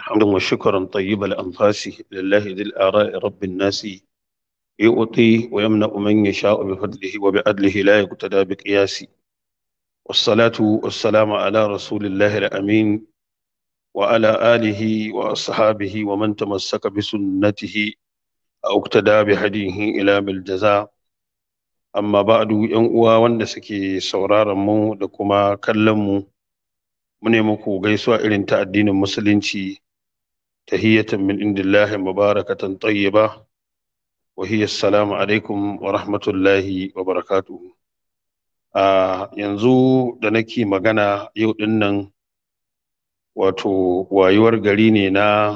حمدا وشكرا طيب الأنفاس لله ذي الآراء رب الناس يؤطي ويمنع من يشاء بفضله وبعدله لا يقتدى بقياس والصلاة والسلام على رسول الله الأمين وعلى آله وأصحابه ومن تمسك بسنته أو اقتدى بهديه إلى بالجزاء amma ba'du yan uwa wanda suke sauraron mu da kuma kallon mu mune muku gaisuwa irin ta addinin musulunci tahiyatan min indillahi mubarakatan tayyiba wa hiya assalamu alaikum wa rahmatullahi wa barakatuh a yanzu da nake magana yau din nan wato wayuwar gari ne na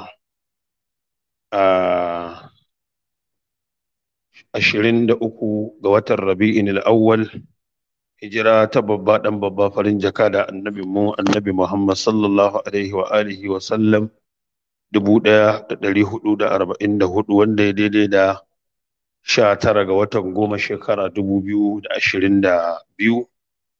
a ashirin da uku ga watan rabi'in al'awwal hijira ta babba dan babba farin jaka da annabi mu annabi muhammad sallallahu alaihi wa alihi wa sallam dubu ɗaya da ɗari hudu da arba'in da hudu wanda ya daidai da sha tara ga watan goma shekara dubu biyu da ashirin da biyu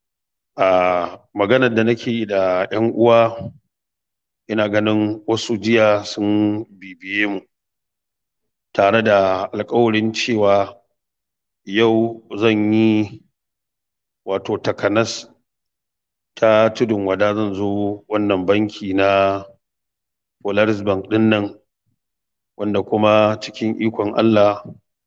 a maganar da nake da yan uwa ina ganin wasu jiya sun bibiye mu tare da alkawarin cewa yau zan yi wato takanas ta tudun wada zan zo wannan banki na Polaris Bank ɗin nan wanda kuma cikin ikon Allah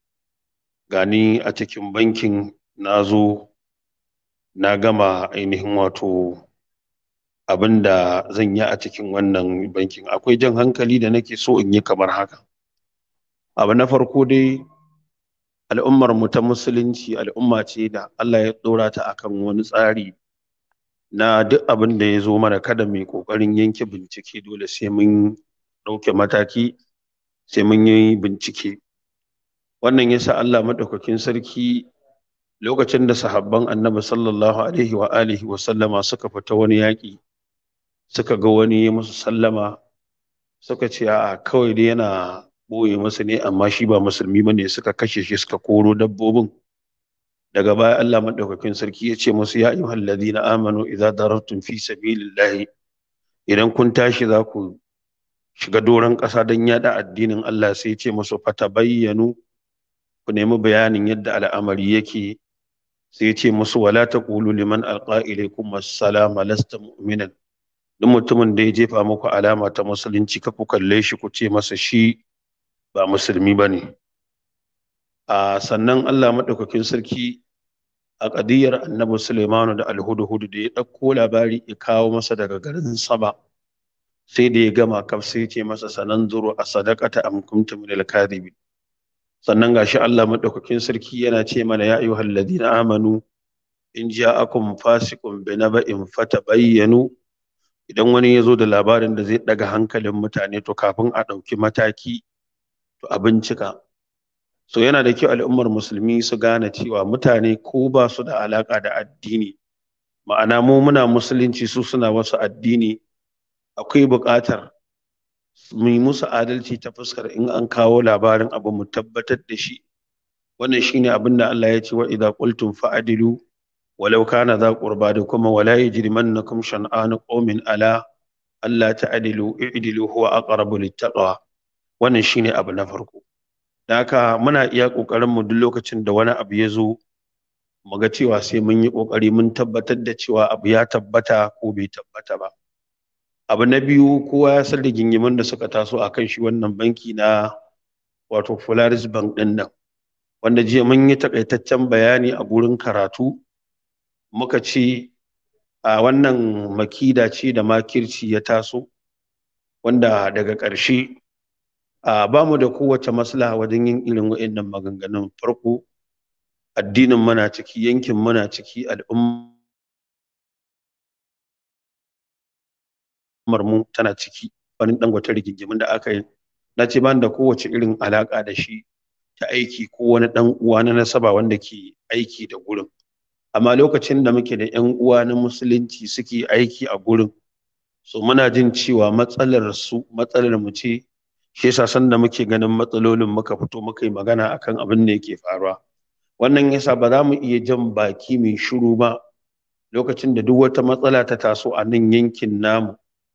gani a cikin bankin na zo na gama ainihin wato abin da zan yi a cikin wannan bankin akwai jan hankali da nake so in yi kamar haka abu na farko dai al'ummar mu ta musulunci al'umma ce da Allah ya ɗora ta akan wani tsari na duk abin da ya zo mana kada mai ƙoƙarin yanke bincike dole sai mun ɗauke mataki sai mun yi bincike wannan yasa Allah maɗaukakin sarki lokacin da sahabban annabi sallallahu alaihi wa alihi wa sallama suka fita wani yaƙi suka ga wani musu sallama suka ce a kawai dai yana ɓoye masa ne amma shi ba musulmi ba ne suka kashe shi suka koro dabbobin daga baya Allah maɗaukakin sarki ya ce musu ya ayyuhal ladina amanu idza darabtum fi sabilillahi idan kun tashi za ku shiga doron ƙasa don yaɗa addinin Allah sai ya ce musu fatabayyanu ku nemi bayanin yadda al'amari yake sai ya ce musu wala taqulu liman alqa ilaykum assalama lasta mu'minan duk mutumin da ya jefa muku alama ta musulunci ka ku kalle shi ku ce masa shi ba musulmi ba ne a sannan allah maɗaukakin sarki a ƙadiyar annabi suleimanu da alhudu-hudu da ya ɗauko labari ya kawo masa daga garin saba sai da ya gama kaf sai ce masa sanan zuru a sadakata am kuntum min al sannan gashi allah maɗaukakin sarki yana ce mana ya ayyuhal ladina amanu in ja'akum fasiqun bi naba'in fatabayyanu idan wani ya zo da labarin da zai ɗaga hankalin mutane to kafin a ɗauki mataki to a bincika so yana da kyau al'ummar musulmi su gane cewa mutane ko ba su da alaka da addini ma'ana mu muna musulunci su suna wasu addini akwai buƙatar mu yi musu adalci ta fuskar in an kawo labarin abu mu tabbatar da shi wannan shine abin da Allah ya ce wa idza qultum fa'dilu walau kana za qurba da kuma wala yajrimannakum shan'anu qaumin ala alla ta'dilu i'dilu huwa aqrabu littaqwa wannan shine abu na farko da haka muna iya ƙoƙarin mu duk lokacin da wani abu ya zo mu ga cewa sai mun yi ƙoƙari mun tabbatar da cewa abu ya tabbata ko bai tabbata ba abu na biyu kowa ya san da gingimin da suka taso a kan shi wannan banki na wato Polaris Bank ɗin nan wanda jiya mun yi takaitaccen bayani a gurin karatu muka ce a wannan makida ce da makirci ya taso wanda daga ƙarshe a ba mu da kowace maslaha wajen yin irin wa'annan maganganun farko addinin muna ciki yankin muna ciki al'ummar mu tana ciki wani dangote rigingimin da aka yi na ce ban da kowace irin alaka da shi ta aiki ko wani dan uwa na nasaba wanda ke aiki da gurin amma lokacin da muke da yan uwa na musulunci suke aiki a gurin so muna jin cewa matsalar su matsalar mu ce shi yasa sanda muke ganin matsalolin muka fito muka yi magana akan abin da yake faruwa wannan yasa ba za mu iya jan baki mai shiru ba lokacin da duk wata matsala ta taso a nan yankin namu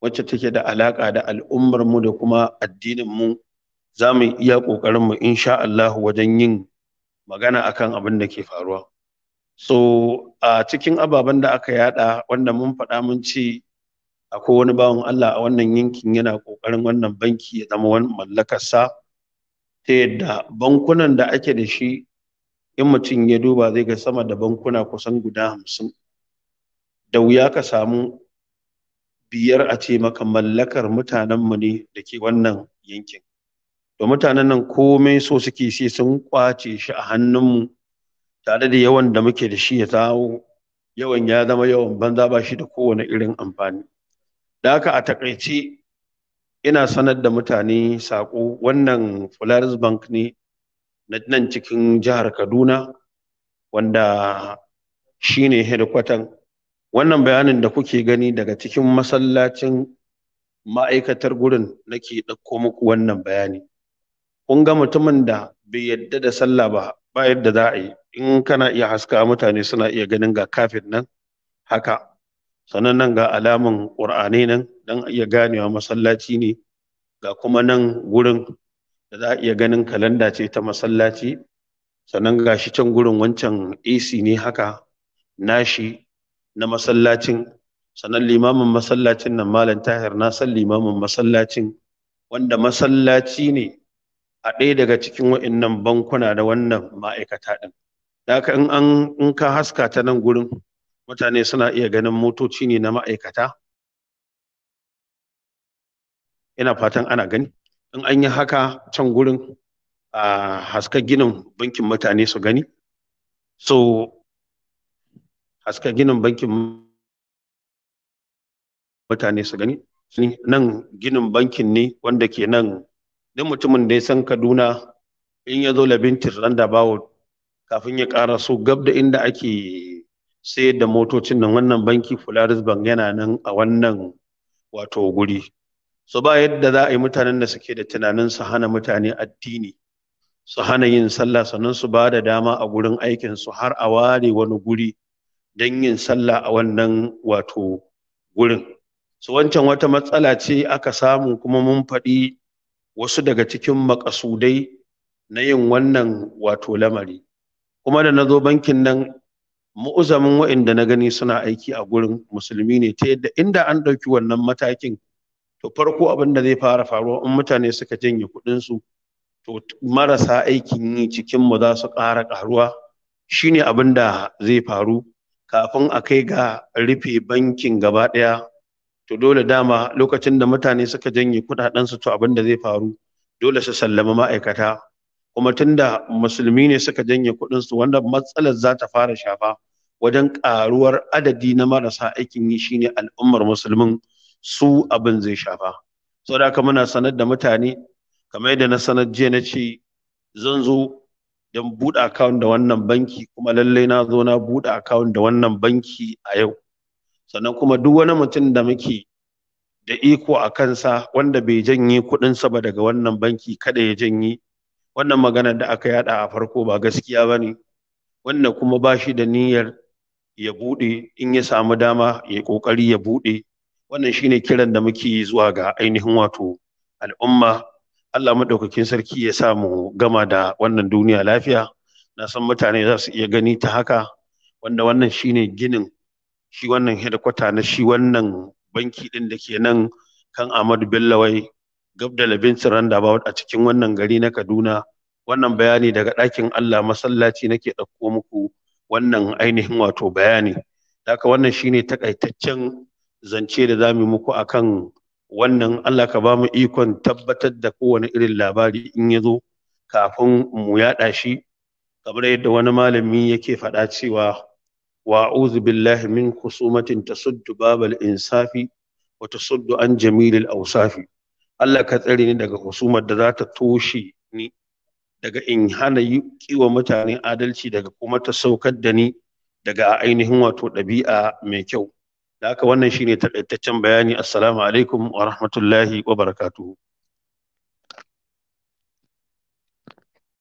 wacce take da alaƙa da al'ummar mu da kuma addinin mu za mu iya ƙoƙarin mu insha Allah wajen yin magana akan abin da ke faruwa so a cikin ababen da aka yada wanda mun faɗa mun ce akwai wani bawan Allah a wannan yankin yana ƙoƙarin wannan banki ya zama wani mallakarsa ta yadda bankunan da ake da shi in mutum ya duba zai ga sama da bankuna kusan guda hamsin da wuya ka samu biyar a ce maka mallakar mutanenmu ne da ke wannan yankin da mutanen nan komai so suke sai sun kwace shi a hannunmu tare da yawan da muke da shi ya zawo yawan ya zama yawan banza ba shi da kowane irin amfani da haka a takaice ina sanar da mutane saƙo wannan Polaris Bank ne na nan cikin jihar Kaduna wanda shi ne hedkwatan wannan bayanin da kuke gani daga cikin masallacin ma'aikatar gurin nake ɗauko muku wannan bayani kun ga mutumin da bai yadda da sallah ba ba yadda za a yi in kana iya haska mutane suna iya ganin ga kafin nan haka sannan nan ga alamun ƙur'ani nan don iya ganewa masallaci ne ga kuma nan gurin da za a iya ganin kalanda ce ta masallaci sannan ga shi can gurin wancan AC ne haka nashi na masallacin sannan limamin masallacin nan malam tahir na san limamin masallacin wanda masallaci ne a ɗaya daga cikin wa'innan bankuna da wannan ma'aikata ɗin da haka in an in ka haska ta nan gurin mutane suna iya ganin motoci ne na ma'aikata ina fatan ana gani in an yi haka can gurin a haska ginin bankin mutane su gani so haska ginin bankin mutane su gani nan ginin bankin ne wanda ke nan duk mutumin da ya san kaduna in ya zo labintin randa bawo kafin ya ƙara so gab da inda ake sayar da motocin nan wannan banki Polaris Bank yana nan a wannan wato guri so ba yadda za a yi mutanen da suke da tunanin su hana mutane addini su hana yin sallah sannan su ba da dama a gurin aikin su har a ware wani guri don yin sallah a wannan wato gurin so wancan wata matsala ce aka samu kuma mun faɗi wasu daga cikin makasudai na yin wannan wato lamari kuma da na zo bankin nan mu'uzamin wa'inda na gani suna aiki a gurin musulmi ne ta yadda inda an ɗauki wannan matakin to farko abin da zai fara faruwa in mutane suka janye kuɗinsu to marasa aikin yi cikin mu za su ƙara ƙaruwa shine abin da zai faru kafin a kai ga rufe bankin gaba ɗaya to dole dama lokacin da mutane suka janye kuɗaɗensu to abin da zai faru dole su sallama ma'aikata kuma tunda musulmi ne suka janye kuɗinsu wanda matsalar za ta fara shafa wajen ƙaruwar adadi na marasa aikin yi shine al'ummar musulmin su abin zai shafa saboda haka muna sanar da mutane kamar yadda na sanar jiya na ce zan zo don buɗe akawun da wannan banki kuma lallai na zo na buɗe akawun da wannan banki a yau sannan kuma duk wani mutum da muke da iko a kansa wanda bai janye kuɗinsa ba daga wannan banki kada ya janye wannan magana da aka yada a farko ba gaskiya ba ne wanda kuma ba shi da niyyar ya buɗe in ya samu dama ya ƙoƙari ya buɗe wannan shine kiran da muke zuwa ga ainihin wato al'umma Allah maɗaukakin sarki ya sa mu gama da wannan duniya lafiya na san mutane za su iya gani ta haka wanda wannan shine ginin shi wannan hedikwata na shi wannan banki ɗin da ke nan kan Ahmadu Bello wai gab da labin roundabout a cikin wannan gari na Kaduna wannan bayani daga ɗakin Allah masallaci nake ɗauko muku wannan ainihin wato bayani haka wannan shine takaitaccen zance da za mu muku akan wannan Allah ka ba mu ikon tabbatar da kowane irin labari in ya zo kafin mu yaɗa shi kamar yadda wani malami yake faɗa cewa wa a'udhu billahi min khusumatin tasuddu babal insafi wa tasuddu an jamilil awsafi Allah ka tsare ni daga husumar da za ta toshe ni daga in hana yi kiwa mutane adalci daga kuma ta saukar da ni daga ainihin wato ɗabi'a mai kyau da haka wannan shine takaitaccen bayani assalamu alaikum wa rahmatullahi wa barakatuhu